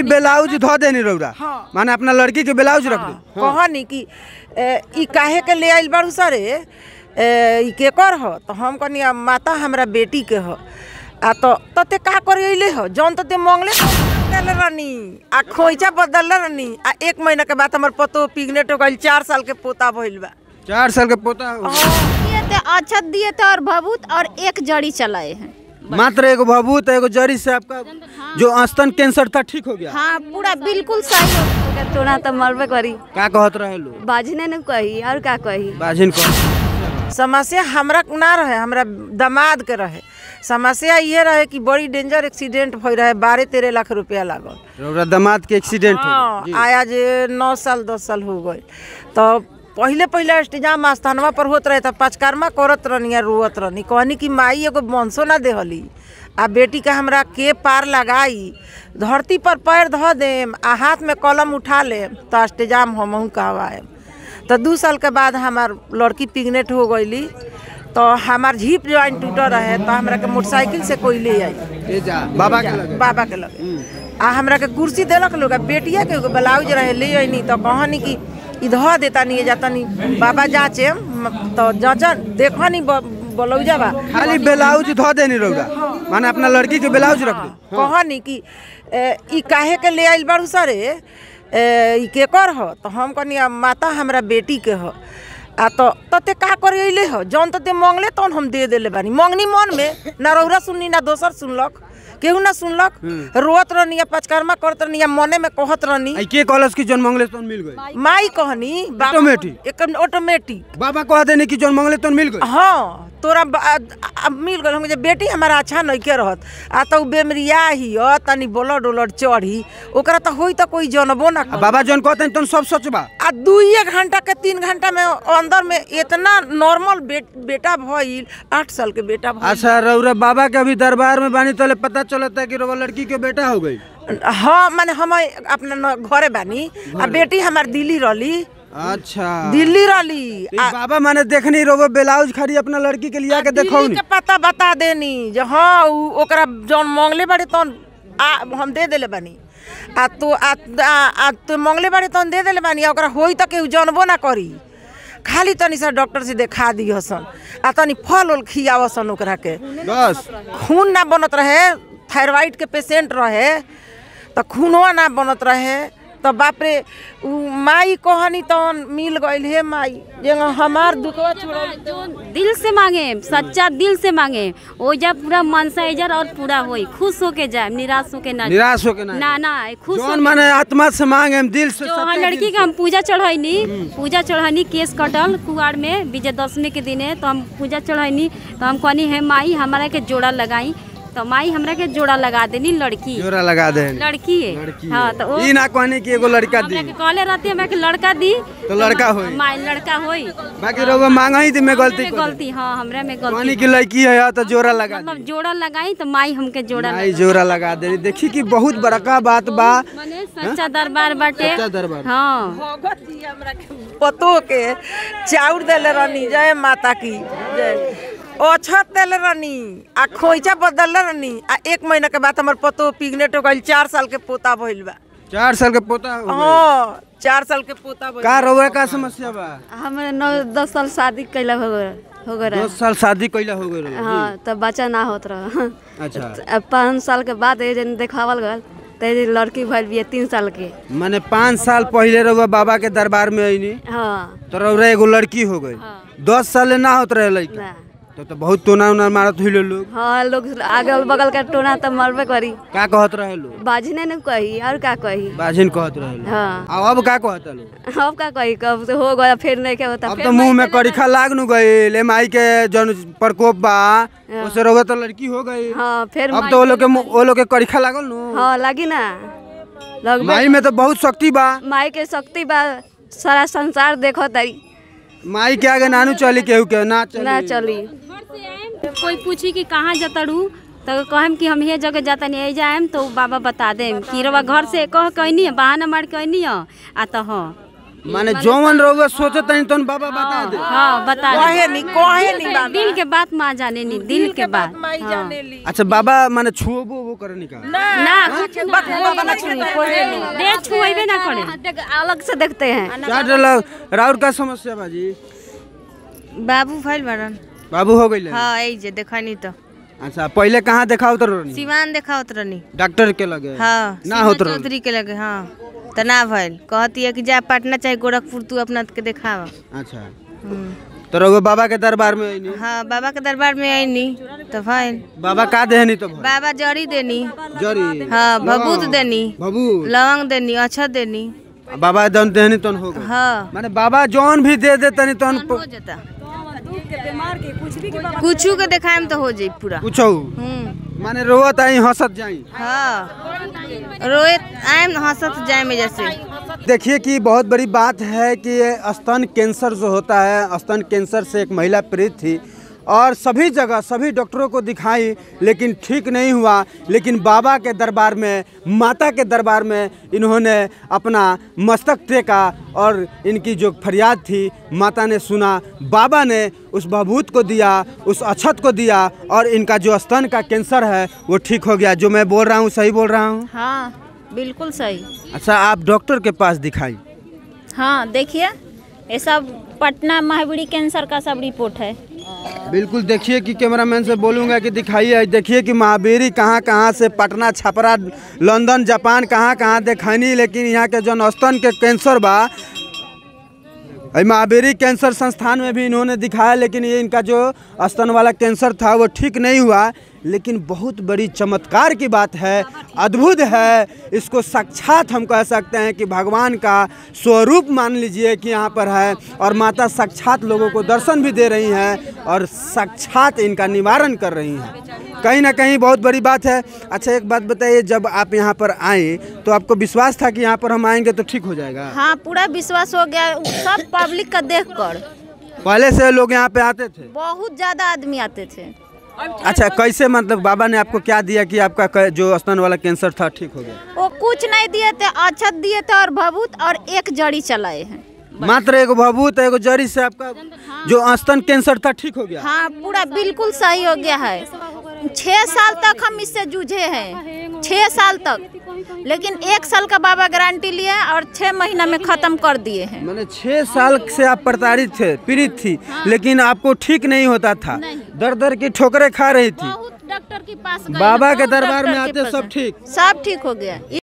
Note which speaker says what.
Speaker 1: खाली ब्लाउज धो देनी रौरा
Speaker 2: हाँ।
Speaker 1: माने अपना लड़की के ब्लाउज रख दे
Speaker 2: कहनी कि ए, ई काहे के ले आइल बारू सरे ए, ई केकर ह तो हम कहनी "आ, माता हमरा बेटी के ह आ तो तते का करे अइले ह जौन तते मंगले देले रहनी आ खोइचा बदलले रहनी आ एक महीना के बाद हमर पतो पिग्नेट हो गइल चार साल के पोता भइल बा
Speaker 1: चार साल के पोता हो गया।
Speaker 3: दिए थे अक्षत दिए थे और भभूत और एक जड़ी चलाए हैं
Speaker 1: मात्र एगो भभूत एगो जरी से आपका जो स्तन कैंसर था ठीक हो गया
Speaker 3: हाँ पूरा बिल्कुल सही हो गया।
Speaker 4: तोरा तो मरबे करी
Speaker 1: का कहत रहे लो
Speaker 4: बाजने न कही और का कही
Speaker 1: बाजिन कह
Speaker 2: समस्या हमरा ना रहे हमरा दामाद के रहे समस्या ये रहे कि बड़ी डेंजर एक्सीडेंट भई रहे बारह तेरह लाख रुपया लागल
Speaker 1: रौरा दामाद के एक्सीडेंट हो
Speaker 2: हाँ
Speaker 1: गया। जी।
Speaker 2: आया जे नौ साल दस साल हो गए तो पहिले पहिले अष्टजाम स्थानवा पर होत रहे तो पचकारमा करत रहनी आ रोवत रहनी कहनी कि माई एगो बंसो ना देहली आ बेटी का हमरा के पार लगाई धरती पर पैर धऽ देम आ हाथ में कलम उठा लेम तो अष्टजाम हमहू कहवाएम तो दू साल के बाद हमार लड़की पिग्नेट हो गईली तो हमार झीप ज्वाइन टूटल रहे तो हमरा के मोटरसाइकिल से कोई ले आई
Speaker 1: ए जा बाबा के लगे
Speaker 2: बाबा के लगे आ हमरा के कुर्सी देलक लोग आ बेटिया के एगो ब्लाउज रहे ले अइनी तो कहनी कि ई धऽ देता नहीं जाता नहीं बाबा जाचे म- तो जाचन देखो नहीं ब्लाउजा बा
Speaker 1: खाली ब्लाउज धो देनी रौरा माने अपना लड़की के ब्लाउज रख दे
Speaker 2: कहनी कि ए, ई काहे के ले आइल बारू सरे ए, ई केकर ह तो हम कहनी "आ, माता हमरा बेटी के ह आ तो तते का करे अइले ह जौन तते मंगले तौन हम दे देले बानी मंगनी मन में ना रौरा सुननी ना दोसर सुनलक केहू ना सुनलक रोत रहनी या पचकर्मा करत रहनी या मने में कहत रहनी
Speaker 1: आई के कॉलेज की जोन मंगले तोन मिल गई
Speaker 2: माई कहनी बाबा-
Speaker 1: ऑटोमेटिक?
Speaker 2: एक ऑटोमेटिक
Speaker 1: बाबा कह देनी कि जोन मंगले तोन मिल गई
Speaker 2: हाँ तोरा ब- आ- आ- मिल गल हम जे बेटी हमारा अच्छा नहीं के रहत आ तो बेमरिया ही ह तनी ब्लड उलड चढ़ी ओकरा तो होई तो कोई जनबो ना
Speaker 1: आ
Speaker 2: कर
Speaker 1: बाबा जोन कहते तोन सब सच बा
Speaker 2: आ दुइये घंटा के तीन घंटा में अंदर में इतना नॉर्मल बे, बेटा भइल आठ साल के बेटा भइल
Speaker 1: अच्छा रौरा बाबा के अभी दरबार में बानी तले पता चलता कि रौरा लड़की के बेटा हो गई
Speaker 2: हाँ माने हम अपना न- घरे बानी आ बेटी हमार दिल्ली रहली
Speaker 1: अच्छा
Speaker 2: दिल्ली रहली
Speaker 1: तो ई बाबा माने देखनी रोगो ब्लाउज खड़ी अपना लड़की के लिया के देखो
Speaker 2: दिल्ली के पता बता देनी जे हाँ उ ओकरा जौन मंगले बाड़े तौन आ हम दे देले बानी आ तो आ, आ, आ तो मंगले बाड़े तौन दे देले बानी आ ओकरा होई त केहू जानबो ना करी खाली तनी सा डॉक्टर से देखा दी हसन आ तनी फल उल खियावसन ओकरा के
Speaker 1: बस
Speaker 2: खून ना बनत रहे थायराइड के पेशेंट रहे तो खूनवा ना बनत रहे तो बाप रे उ माई कहनी तौन मिल गइल हे माई जे हमार दुखवा छोड़
Speaker 3: जो दिल से मांगे सच्चा दिल से मांगे ओजा पूरा मनसा इजर और पूरा होई खुश होके जाए निराश होके ना जाए।
Speaker 1: निराश होके ना
Speaker 3: ना ना खुश
Speaker 1: जोन
Speaker 3: होके
Speaker 1: माने आत्मा से मांगे हम दिल से
Speaker 3: जो
Speaker 1: सच्चे
Speaker 3: हाँ
Speaker 1: दिल
Speaker 3: लड़की
Speaker 1: से।
Speaker 3: के हम पूजा चढ़ैनी पूजा चढ़ैनी केस कटल कुआर में विजयदशमी के दिने तो हम पूजा चढ़ैनी तो हम कहनी है माई हमारा के जोड़ा लगाई तो माई हमरा के जोड़ा लगा देनी लड़की
Speaker 1: जोरा लगा दे
Speaker 3: लड़की है
Speaker 1: लड़की
Speaker 3: हाँ तो वो
Speaker 1: ई ना कहने कि एगो लड़का दी
Speaker 3: हमरा के कहले रहती हमरा के लड़का दी
Speaker 1: तो लड़का होई।
Speaker 3: माई लड़का होई
Speaker 1: बाकी रोगो मांगा ही थी मैं गलती
Speaker 3: हमरा में
Speaker 1: कर
Speaker 3: गलती हाँ हमरा में
Speaker 1: कहनी
Speaker 3: गलती
Speaker 1: की लड़की है तो जोरा लगा दी
Speaker 3: मतलब जोड़ा लगाई तो माई हमके जोड़ा
Speaker 1: आई जोरा लगा दे देखी कि बहुत बड़का बात बा
Speaker 3: मने सच्चा दरबार बाटे
Speaker 1: सच्चा दरबार।
Speaker 3: हाँ
Speaker 2: भगत जी हमरा के पतो के चाउर देले रहनी जय माता की जय ओछत देले रहनी आ खोइचा बदलले रहनी आ एक महीना के बाद हमर पतो पिग्नेट हो गइल चार साल के पोता भइल बा
Speaker 1: चार साल के पोता हो गइल।
Speaker 2: हाँ चार साल के पोता भइल
Speaker 1: का रोवे का समस्या बा
Speaker 4: हमारे नौ दस साल शादी कैला हो गए हो गए रहे
Speaker 1: दो साल शादी कैला हो गई
Speaker 4: हाँ तब बच्चा ना होत रहा
Speaker 1: अच्छा
Speaker 4: अब पाँच साल के बाद ये जन देखावल गल तो ये लड़की भइल बिया तीन साल के
Speaker 1: माने पाँच साल पहले रहुआ बाबा के दरबार में आईनी
Speaker 4: हाँ
Speaker 1: तो रौरा एगो लड़की हो गई
Speaker 4: हाँ।
Speaker 1: दस साल ना होत रहे लड़का
Speaker 4: ना
Speaker 1: तो, तो बहुत टोना उना मारत हुई लोग
Speaker 4: हाँ लोग अगल बगल का टोना तो मरबे करी
Speaker 1: का कहत रहे लोग
Speaker 4: बाजने न कही और का कही
Speaker 1: बाजिन कहत रहे लोग
Speaker 4: हाँ
Speaker 1: आ अब का कहत लोग
Speaker 4: अब का कही कब तो हो गया फिर नहीं क्या होता
Speaker 1: अब
Speaker 4: फिर
Speaker 1: तो मुंह में करीखा लाग नु गई एम आई के जन प्रकोप बा उसे रोगे तो लड़की हो गई
Speaker 4: हाँ फिर
Speaker 1: अब तो वो लोग के मुंह- वो लोग के करीखा लागल नु
Speaker 4: हाँ लगी ना लग
Speaker 1: माई में तो बहुत शक्ति बा
Speaker 4: माई के शक्ति बा सारा संसार देखो तारी
Speaker 1: माई के आगे नानू चली केहू के ना चली
Speaker 4: ना चली
Speaker 3: घर से आएम कोई पूछी कि कहाँ जतड़ू तो कहम कि हम ये जगह जाता नहीं जाएम तो बाबा बता देम कि रवा घर से कह कहनी है बहाना मार कहनी है आ तो हाँ
Speaker 1: माने जौवन रहुआ सोचत तनी तन बाबा बता दे
Speaker 3: हाँ बता
Speaker 2: कहे नहीं कहे नहीं बाबा
Speaker 3: दिल के बात माँ जाने नी दिल के बात
Speaker 2: माई जाने ली
Speaker 1: अच्छा बाबा माने छुओबो वो करे निका
Speaker 3: ना कुछ
Speaker 2: बात बाबा ना छुई कोई नहीं
Speaker 3: दे छुएबे ना करे
Speaker 4: देख- अलग से देखते हैं
Speaker 1: चार डला राउर का समस्या बाजी
Speaker 5: बाबू भइल बारन
Speaker 1: बाबू हो गइले
Speaker 5: हाँ यही जे देखनी तो
Speaker 1: अच्छा पहले कहाँ देखाओ तो रोनी
Speaker 5: सिवान देखावत रहनी
Speaker 1: डॉक्टर के लगे
Speaker 5: हाँ
Speaker 1: ना
Speaker 5: सिवान
Speaker 1: होत रहो
Speaker 5: चौधरी के लगे हाँ तो ना भइल कहती है कि जा पटना चाहे गोरखपुर तू अपना के देखावा
Speaker 1: अच्छा
Speaker 5: हम्म।
Speaker 1: तो रहुआ बाबा के दरबार में आईनी
Speaker 5: हाँ बाबा के दरबार में आईनी तो भइल
Speaker 1: बाबा का देहनी तो भाई?
Speaker 5: बाबा जड़ी देनी
Speaker 1: जरी
Speaker 5: हाँ भभूत देनी
Speaker 1: बाबू
Speaker 5: लवंग देनी अक्षत देनी
Speaker 1: बाबा जौन देहनी तन हो गए
Speaker 5: हाँ
Speaker 1: माने बाबा जौन भी दे दे तनी तन
Speaker 5: हो जाता कुछू के देखाएम तो हो जाई पूरा
Speaker 1: पूछो
Speaker 5: हम्म
Speaker 1: माने रोवत आई हंसत जाई
Speaker 5: हाँ रोए आएम हंसत जाए में जैसे
Speaker 1: देखिए कि बहुत बड़ी बात है कि ये स्तन कैंसर जो होता है स्तन कैंसर से एक महिला पीड़ित थी और सभी जगह सभी डॉक्टरों को दिखाई लेकिन ठीक नहीं हुआ लेकिन बाबा के दरबार में माता के दरबार में इन्होंने अपना मस्तक टेका और इनकी जो फरियाद थी माता ने सुना बाबा ने उस बहबूत को दिया उस अक्षत को दिया और इनका जो स्तन का कैंसर है वो ठीक हो गया जो मैं बोल रहा हूँ सही बोल रहा हूँ
Speaker 6: हाँ बिल्कुल सही
Speaker 1: अच्छा आप डॉक्टर के पास दिखाई
Speaker 6: हाँ देखिए ये सब पटना महावीरी कैंसर का सब रिपोर्ट है
Speaker 1: बिल्कुल देखिए कि कैमरामैन से बोलूँगा कि दिखाइए देखिए कि महावीरी कहाँ कहाँ से पटना छपरा लंदन जापान कहाँ कहाँ देखनी लेकिन यहाँ के जौन स्तन के कैंसर बा अई महावीरी कैंसर संस्थान में भी इन्होंने दिखाया लेकिन ये इनका जो स्तन वाला कैंसर था वो ठीक नहीं हुआ लेकिन बहुत बड़ी चमत्कार की बात है अद्भुत है इसको साक्षात हम कह सकते हैं कि भगवान का स्वरूप मान लीजिए कि यहाँ पर है और माता साक्षात लोगों को दर्शन भी दे रही हैं और साक्षात इनका निवारण कर रही हैं कहीं ना कहीं बहुत बड़ी बात है अच्छा एक बात बताइए जब आप यहाँ पर आए तो आपको विश्वास था कि यहाँ पर हम आएंगे तो ठीक हो जाएगा
Speaker 6: हाँ पूरा विश्वास हो गया सब पब्लिक का देख कर
Speaker 1: पहले से लोग यहाँ पे आते थे
Speaker 6: बहुत ज्यादा आदमी आते थे
Speaker 1: अच्छा कैसे मतलब बाबा ने आपको क्या दिया कि आपका क- जो स्तन वाला कैंसर था ठीक हो गया
Speaker 6: वो कुछ नहीं दिए थे अक्षत दिए थे और भभूत और एक जड़ी चलाए हैं
Speaker 1: मात्र एगो भभूत एगो जड़ी से आपका जो स्तन कैंसर था ठीक हो गया
Speaker 6: हाँ पूरा बिल्कुल सही हो गया है छः साल तक हम इससे जूझे हैं छः साल तक लेकिन एक साल का बाबा गारंटी लिए और छः महीना में खत्म कर दिए हैं
Speaker 1: मैंने छह साल से आप प्रताड़ित थे पीड़ित थी लेकिन आपको ठीक नहीं होता था दर दर की ठोकरें खा रही थी
Speaker 6: बहुत डॉक्टर के पास गए,
Speaker 1: बाबा के
Speaker 6: बहुत
Speaker 1: दरबार में
Speaker 6: डॉक्टर के
Speaker 1: आते
Speaker 6: पास
Speaker 1: सब
Speaker 6: गए।
Speaker 1: ठीक
Speaker 6: सब ठीक हो गया